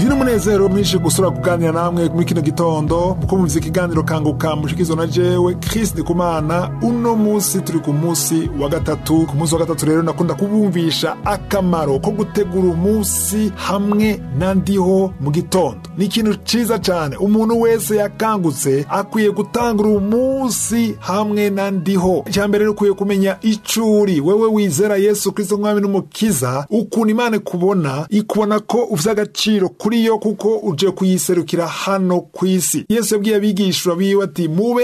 ndi n'umunezero mwinshi gusura kuganira namwe muri kino gitondo muko muvize ikiganiro kanguka mushikizo na jewe Chris Ndikumana uno musi turi ku musi wa gatatu ku musi wa gatatu rero nakunda kubumvisha akamaro ko gutegura umunsi hamwe na ndiho mu gitondo ni ikintu ciza cane umuntu wese yakangutse akwiye gutangura umunsi hamwe na ndiho icya mbere ni ukwiye kumenya icuri wewe wizera yesu kristo mwami n'umukiza ukuntu imana ikubona ikubona ko ufite agaciro kuri yo kuko uje kuyiserukira hano ku isi yesu yabwiye abigishwa biwe ati mube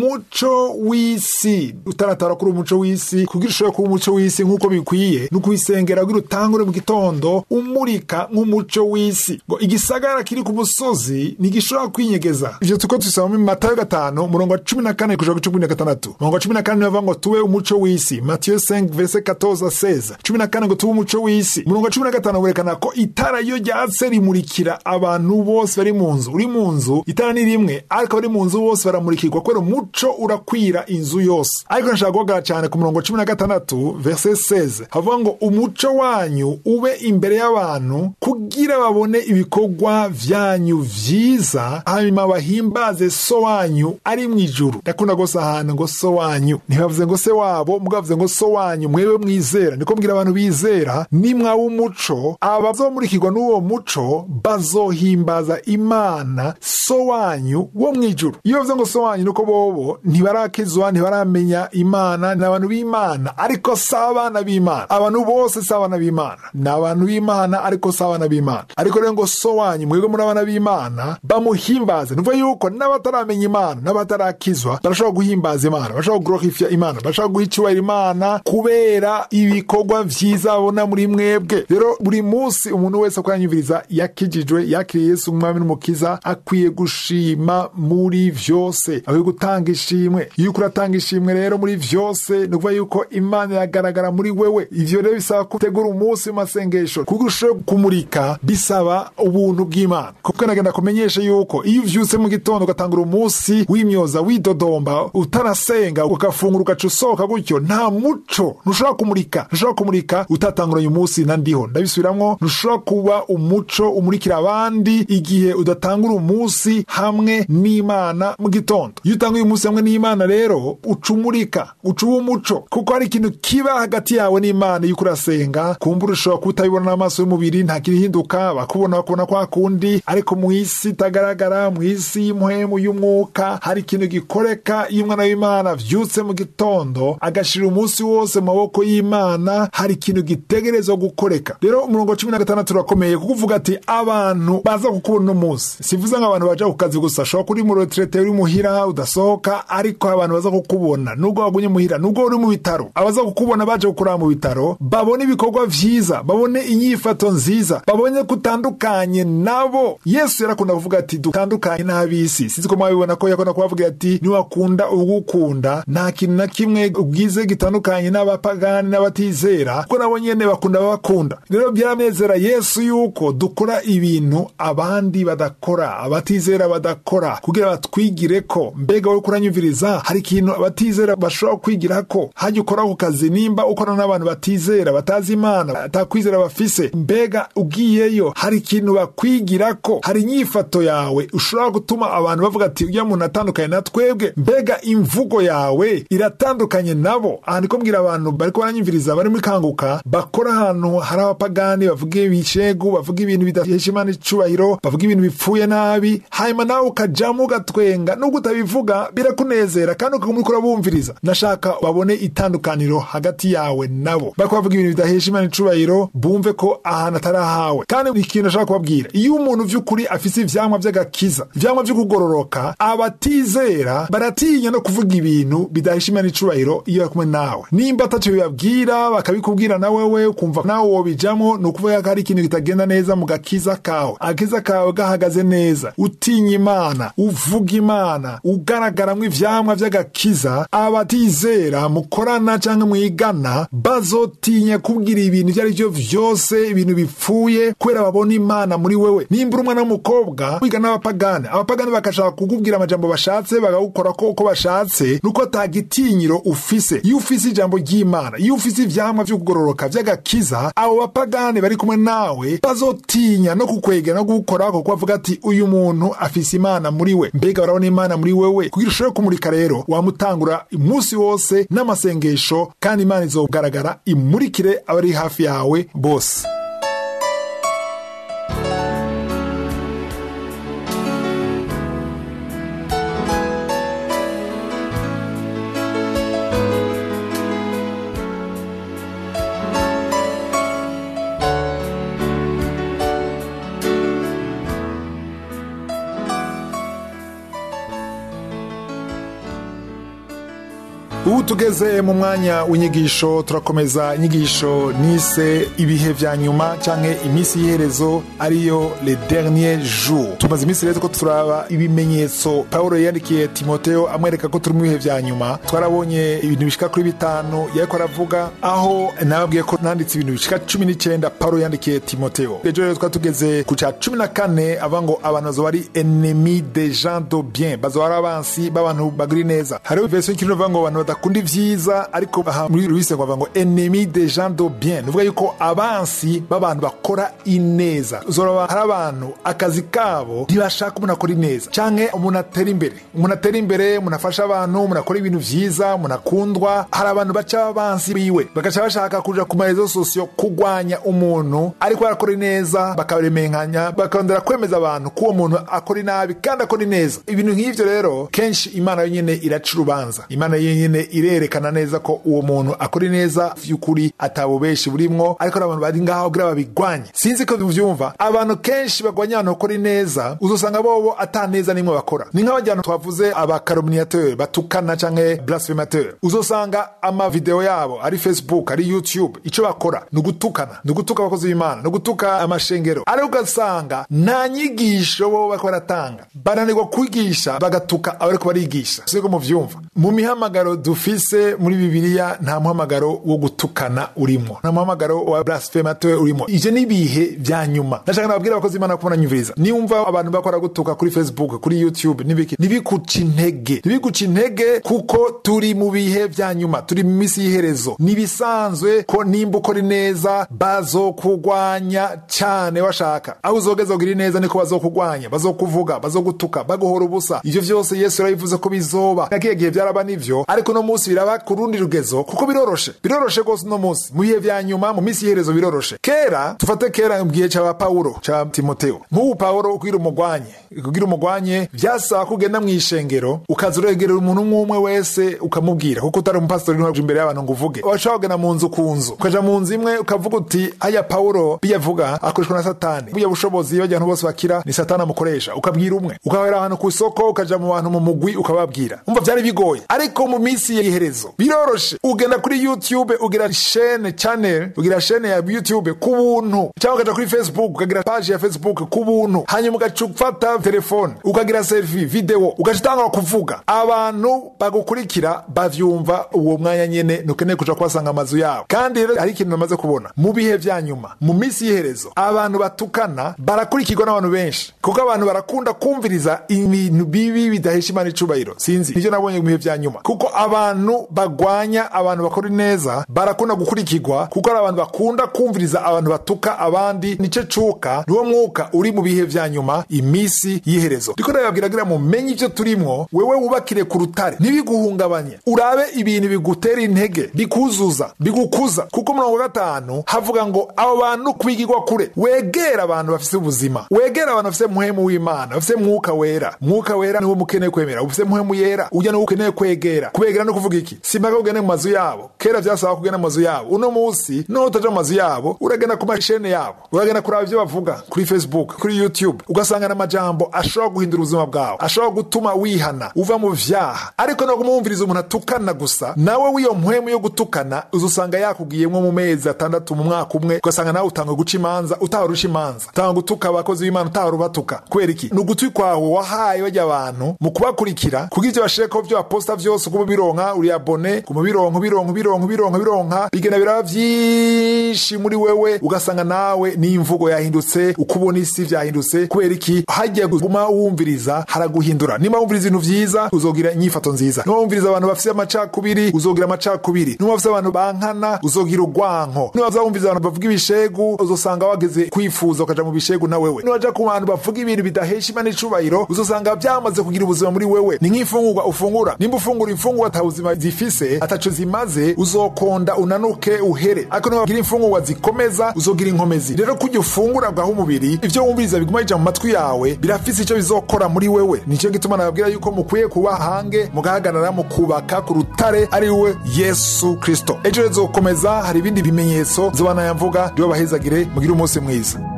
umuco w'isi utaratara kuri umuco w'isi kugira ushobore kuba umuco w'isi nk'uko bikwiye ni ukuyisengera kugira utangure mu gitondo umurika nk'umuco w'isi ngo igisagara kiri ku musozi ntigishobora kwinyegeza ivyo tuko tubisoma mu matayo gatanu umurongo wa cumi na kane kuja ku cumi na gatandatu umurongo wa cumi na kane nibavuga ngo tube umuco w'isi matiyo 5 verse 14 16 cumi na kane ngo tube umuco w'isi umurongo wa cumi na gatanu werekana ko itara iyo ryatse rimurikira abantu bose bari mu nzu uri mu nzu itara ni rimwe ariko abari mu nzu bose baramurikirwa kubera umuco urakwira inzu yose ariko nashaka guhagarara cyane ku murongo wa cumi na gatandatu verse 16 havuga ngo umuco wanyu ube imbere y'abantu kugira babone ibikorwa vyanyu vyiza hanyuma bahimbaze so wanyu ari mu ijuru ndakunda gose ahantu ngo so wanyu ntibavuze ngo se wabo mugavuze ngo so wanyu mwewe mwizera niko mbwira abantu bizera nimwaba umuco abazomurikirwa n'uwo muco bazohimbaza imana so wanyu wo mu ijuru iyo bavuze ngo so wanyu nuko bobo ntibarakizwa ntibaramenya imana ni abantu b'imana ariko si abana b'imana abantu bose si abana b'imana ni abantu b'imana ariko si abana b'imana ariko rero ngo so wanyu mwebwe muri abana b'imana bamuhimbaze nuvuga yuko n'abataramenya imana n'abatarakizwa barashobora guhimbaza imana barashobora guglorifya imana barashobora guha icyubahiro imana kubera ibikorwa vyiza babona muri mwebwe rero buri munsi umuntu wese ko yanyumviriza yakijijwe yakiriye yesu umwami n'umukiza akwiye gushima muri vyose akwiye gutanga ishimwe iyo uko uratanga ishimwe rero muri vyose ni ukuvuga yuko imana iragaragara muri wewe ivyo rero bisaba gutegura umunsi mu masengesho kuko ushobora kumurika bisaba ubuntu bw'imana kuko nagenda kumenyesha yuko iyo uvyutse mu gitondo ugatangura umunsi w'imyoza widodomba utarasenga ugafungura ugaca usohoka gutyo nta muco ntushobora kumurika ntushobora kumurika utatanguranye umunsi na ndiho ndabisubiramwo ntushobora kuba umuco umurikira abandi igihe udatangura umunsi hamwe n'imana mu gitondo iyo utanguye umunsi hamwe n'imana rero uca umurika uca uba umuco kuko hari ikintu kiba hagati yawe n'imana iyo urasenga kumbura ushobora kuba utabibona n'amaso y'umubiri nta kirihinduka bakubona bakubona kwa kundi ariko mu isi itagaragara mu isi y'umuhemu y'umwuka hari ikintu gikoreka iyo umwana w'imana avyutse mu gitondo agashira umunsi wose mu maboko y'imana hari ikintu gitegerezwa gukoreka rero umurongo wa cumi na gatandatu urakomeye kuko uvuga ati abantu baza kukubona uno munsi sivuze nk'abantu baja ku kazi gusa shobora kuri mu retrete uri muhira udasohoka ariko abantu baza kukubona nubwo wagumye muhira nubwo uri mu bitaro abaza kukubona baje gukorera mu bitaro babone ibikorwa vyiza babone inyifato nziza babone kutandukanye nabo yesu yarakunda kuvuga ati dutandukanye n'ab'isi sinzi ko mwabibona ko yakunda kubavuga ati niwakunda ugukunda nta kintu na kimwe ubwize gitandukanye n'abapagani n'abatizera kuko nabo nyene bakunda abakunda rero byaranezera yesu yuko dukora ibintu abandi badakora abatizera badakora kugira batwigire ko mbega wowe kuranyumviriza hari ikintu abatizera bashobora kwigira ko hajya ukora ku kazi nimba ukora n'abantu batizera batazi imana atakwizera bafise mbega ugiyeyo hari ikintu bakwigira ko hari inyifato yawe ushobora gutuma abantu bavuga ati ujya muntu atandukanye na twebwe mbega imvugo yawe iratandukanye nabo aha niko mbwira abantu bariko baranyumviriza bari muri kanguka bakora ahantu hari abapagani bavuga ibishegu bavuga ibintu bidahesha imana icubahiro bavuga ibintu bipfuye nabi hanyuma nawe ukajamo ugatwenga nubwo utabivuga birakunezera kandi ukaguma uriko urabumviriza nashaka babone itandukaniro hagati yawe nabo bariko bavuga ibintu bidahesha imana icubahiro bumve ko ahantu atari ahawe kandi ikintu nashaka kubabwira iyo umuntu vy'ukuri afise ivyamwa vy'agakiza ivyamwa vyo kugororoka abatizera baratinya no kuvuga ibintu bidahesha imana icubahiro iyo bari kumwe nawe nimba ataco bibabwira bakabikubwira na wewe ukumva nawe wobijamwo ni ukuvuga ko hari ikintu kitagenda neza mu gakiza kawe agakiza kawe gahagaze neza utinya imana uvuga imana ugaragaramwo ivyamwa vy'agakiza abatizera mukorana canke mwigana bazotinya kubwira ibintu ivyo ari vyo vyose ibintu bipfuye kubera babona imana muri wewe nimba uri umwana w'umukobwa wiga n'abapagani abapagani bakashaka kukubwira amajambo bashatse bagakora ko uko bashatse nuko atagitinyiro ufise iyo ufise ijambo ry'imana iyo ufise ivyamwa vyo kugororoka vy'agakiza abo bapagani bari kumwe nawe bazotinya no kukwegera no gukora kuko avuga ati uyu muntu afise imana muri we mbega barabona imana muri wewe kugira ushobore kumurika rero wamutangura umunsi wose n'amasengesho kandi imana izogaragara imurikire abari hafi yawe bose ubu tugeze mu mwanya w'inyigisho turakomeza inyigisho nise ibihe vya nyuma canke iminsi y'iherezo ariyo le dernier jour tumaze iminsi rero ko turaba ibimenyetso pawulo yandikiye timoteo amwereka ko turi mu bihe vya nyuma twarabonye ibintu bishika kuri bitanu yariko aravuga aho nababwiye ko nanditse ibintu bishika cumi n'icenda pawulo yandikiye timoteo ejo rero twari tugeze ku ca cumi na kane avuga ngo abantu bazoba ari ennemi de gens de bien bazoba ari abansi b'abantu bagiri neza hariho version y'ikirundi ivuga ngo abantu badakunda ivyiza ariko aha muri ruise ngo bavuga ngo ennemi de gens de bien nuvuga yuko abansi b'abantu bakora ineza uzoraba hari abantu akazi kabo ntibashaka umuntu akora ineza canke umuntu atera imbere umuntu atera imbere umuntu afasha abantu umuntu akora ibintu vyiza umuntu akundwa hari abantu baca abansi biwe bagaca bashaka kuja ku marezo sosiyo kugwanya umuntu ariko arakora ineza bakaremenkanya bakarondera kwemeza abantu ko uwo muntu akora inabi kandi akora ineza ibintu nk'ivyo rero kenshi imana yonyene iraca urubanza imana yonyene irerekana neza ko uwo muntu akora ineza vy'ukuri atabubeshi burimwo ariko hari abantu bari ngaho kugira babigwanye sinzi ko vyumva abantu kenshi bagwanya abantu bakora ineza uzosanga bobo ata neza nimwe bakora ni nk'abajyana twavuze abakarominiateur batukana canke blasphemateur uzosanga amavideo yabo ari facebook ari youtube ico bakora ni ugutukana ni ugutuka abakozi b'imana ni ugutuka amashengero ariko ugasanga nta nyigisho bo bariko baratanga bananirwa kwigisha bagatuka abariko barigisha siko muvyumva mu mihamagaro dufise muri bibiliya nta muhamagaro wo gutukana urimo nta muhamagaro wa blasphemateur urimo ivyo ni ibihe vya nyuma ndashaka nababwira abakozi b'imana ko bananyumviriza niwumva abantu bakora gutuka kuri facebook kuri youtube n'ibiki ntibikuca intege ntibikuca intege kuko turi mu bihe vya nyuma turi mu misi y'iherezo nibisanzwe ko nimba ukora ineza bazokugwanya cyane washaka aho uzogeza kugira ineza niko bazokugwanya bazokuvuga bazogutuka baguhora ubusa ivyo vyose yesu yarabivuze ko bizoba nakiye gihe vyaraba nivyo ariko no munsi biraba ku rundi rugezo kuko biroroshe biroroshe rwose uno munsi mu bihe vya nyuma mu misi y'iherezo biroroshe kera tufate kera mu gihe ca pawulo ca timoteo nk'ubu pawulo kugira umugwanye kugira umugwanye vyasaba ko ugenda mw'ishengero ukaza uregerera umuntu umwe umwe wese ukamubwira kuko utari umupasitori ntuhaje imbere y'abantu ngo uvuge washobora kugenda mu nzu ku nzu ukaja mu nzu imwe ukavuga uti aya pawulo biyavuga akoreshwa na satani buya bushobozi bajya abantu bose bakira ni satani amukoresha ukabwira umwe ukahera ahantu ku isoko ukaja mu bantu mu mugwi ukababwira umva vyari bigoye ariko mu minsi y'iherezo biroroshe ugenda kuri youtube ugira shene channel ugira shene ya youtube ku buntu cyangwa ukaja kuri facebook ukagira page ya facebook ku buntu hanyuma ugaca ufata telefone ukagira selfie video ugaca utangura kuvuga abantu bagukurikira bavyumva uwo mwanya nyene ntukeneye kuja kubasanga amazu yabo kandi rero hari ikintu namaze kubona mu bihe vya nyuma mu minsi y'iherezo abantu batukana barakurikirwa n'abantu benshi kuko abantu barakunda kumviriza ibintu bibi bidahesha imana icubahiro sinzi nivyo nabonye mu bihe vya nyuma kuko abantu bagwanya abantu bakora neza barakunda gukurikirwa kuko ari abantu bakunda kumviriza abantu batuka abandi nico cuka niwo mwuka uri mu bihe vya nyuma imisi y'iherezo ndiko ndababwiragira mumenye ivyo turimwo wewe wubakire ku rutare ntibiguhungabanye urabe ibintu bigutera intege bikuzuza bigukuza kuko murongo wa gatanu havuga ngo abo bantu kubigirwa kure wegera abantu bafise ubuzima wegera abantu bafise muhemu w'imana bafise mwuka wera mwuka wera niwo mukeneye kwemera ufise muhemu yera ujya niwo ukeneye kwegera kubegera no kuvuga iki simpaka ugende mu mazu yabo kera vyasaba kugenda mu mazu yabo uno munsi no utaja mu mazu yabo uragenda ku mashene yabo uragenda kuraba ivyo bavuga kuri facebook kuri youtube ugasanga n'amajambo ashobora guhindura ubuzima bwawe ashobora gutuma wihana uva mu vyaha ariko no kumwumviriza umuntu atukana gusa nawe w'iyo mpwemu yo gutukana uzusanga yakugiyemwo mu mezi atandatu mu mwaka umwe ugasanga nawe utanga guca imanza utahora uca imanza utanga gutuka abakozi b'imana utahora ubatuka kubera iki ni ugutwi kwawe wahaye bajya abantu mu kubakurikira kugira ivyo bashireko vyo baposta vyose kuba bironka uri abone guma bironka bironka bironka bironka bironka bigenda biraba vyinshi muri wewe ugasanga nawe n'imvugo yahindutse uko ubona isi vyahindutse kubera iki hajya guma wumviriza haraguhindura nimba wumviriza ibintu vyiza uzogira inyifato nziza nimba wumviriza abantu bafise amacakubiri uzogira amacakubiri nimba bafise abantu bankana uzogira urwanko niba wumviriza abantu bavuga ibishegu uzosanga wageze kwifuza ukaja mu bishegu na wewe niwaja ku bantu bavuga ibintu bidahesha imana icubahiro uzosanga vyamaze kugira ubuzima muri wewe ni nk'imfungurwa ufungura nimba ufungura imfungurwa ata buzima zifise ataco zimaze uzokonda unanuke uhere ariko niba wagira imfungurwa zikomeza uzogira inkomezi rero kurya ufungura bwaho umubiri ivyo wumviriza biguma bija mu matwi yawe birafise ico bizokora muri wewe nico gituma nababwira yuko mukwiye kuba hange mugahagarara mu kubaka ku rutare ari we yesu kristo ejo rezokomeza hari ibindi bimenyetso zoba nayamvuga ndiwe bahezagire mugire umunsi mwiza